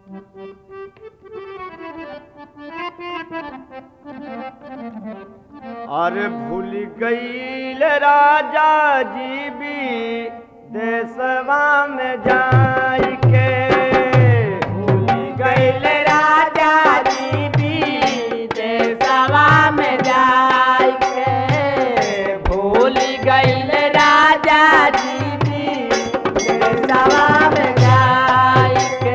अरे भूल गईल राजा जी भी देशवा में जाई के भूल गईल राजा जी भी देशवा में जाय के भूल गईल राजा जी भी देशवा में जाय के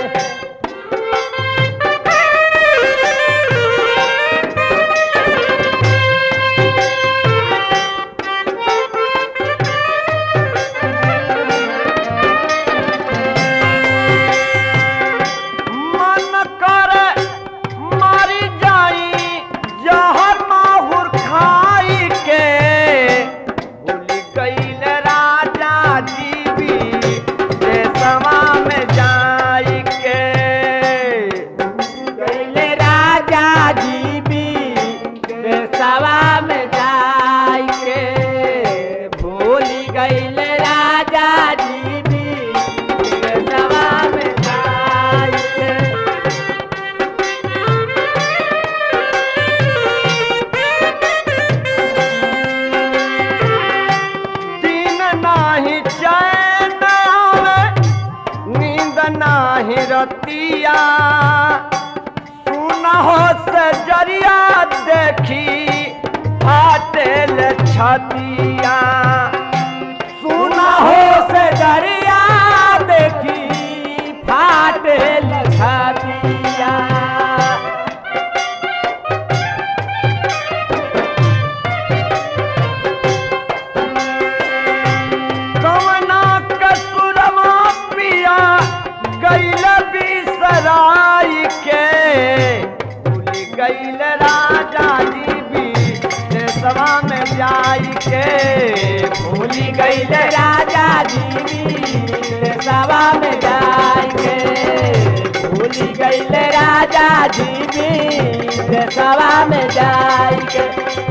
मन कर मारी जाई जहर माहुर खाई के भूल गईल राजा जी भी देशवा में जाई के गईल राजा जी भी देशवा में जाय के भूल गईल राजा जी भी देशवा में जाय के दिन नाही चैन आवे नींद नाही रतिया सुन हो से जरिया देखी फाटेल छतिया सुन हो से दरिया देखी फाटेल छतिया कवना कसुरमा पिया गैल बिसराई के भूल गैल राजा जी भी देशवा में जाई के भूल गैल राजा जी भी सभा में जाएंगे भूल गईल राजा जी भी सभा में जाएंगे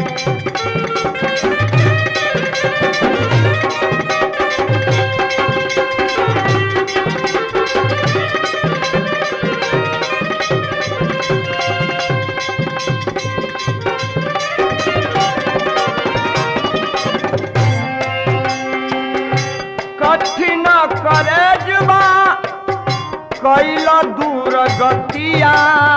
कठिन करे जुबा कैल दूर गतिया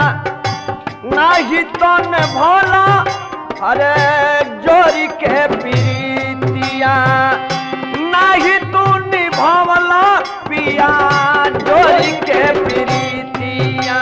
नाही तन भला अरे जोरी के प्रीतिया नाही तू निभवला पिया जोरी के प्रीतिया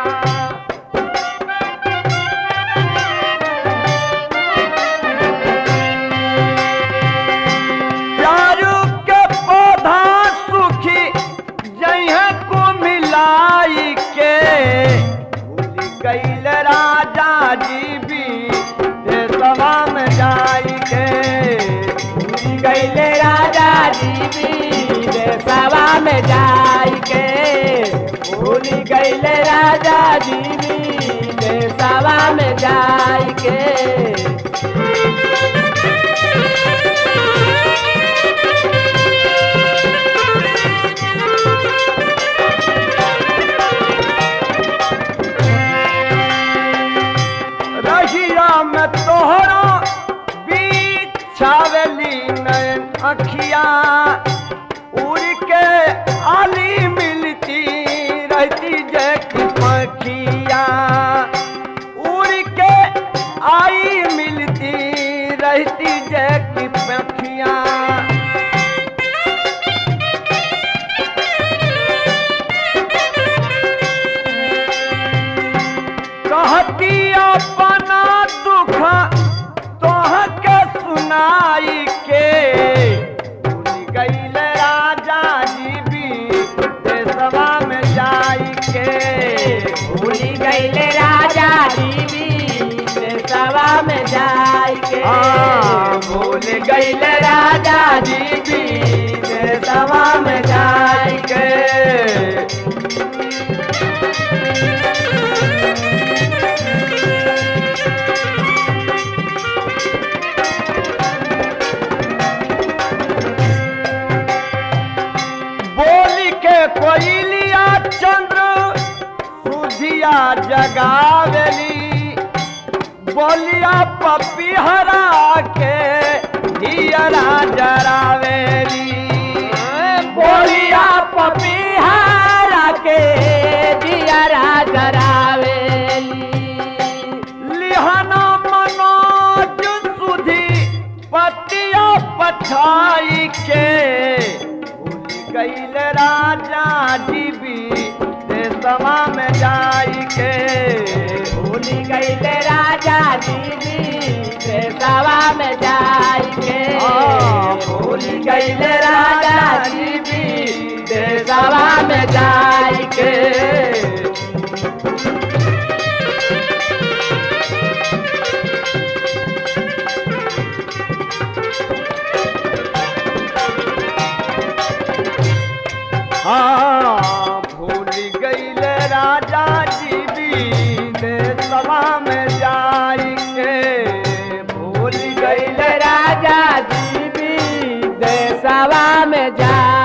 चारू के पौधा सुखी जहे को मिलाई के भूल गईल राजा जी भी देशवा में जाई के भूल गईल राजा जी भी सभा में जाएंगे भूल गईल राजा जी भी सभा में जाएंगे रहिया में तोहरा बीच छावेली नयन अखिया उड़ के आली मिलती रहती जय की पखिया उड़ के आई मिलती रहती जय की पखिया कहती अपना दुख तोह के सुनाई के भूल गईल राजा जी भी देशवा में जाई के भूल गईल राजा जी भी सभा में जाएंगे हाँ, भूल गईल राजा जी भी देशवा में जाई के बोली के कोयलिया चंद्र बुधिया जगावेली बोलिया पपीहरा के हियरा जरावेली बोलिया पपीहारा के दियरा जरावेली लिहना मनोज सुधी पतिया पछाई के भूल गईल राजा जी भी देशवा में जाई के भूली गईले राजा दीदी से सवा में जाई के हाँ, भूली गईले राजा दीदी से सवा में जाई के हाँ भूल गईल राजा जी भी देशवा में जाई के भूल गईल गईले राजा दीदी से सवा में जाई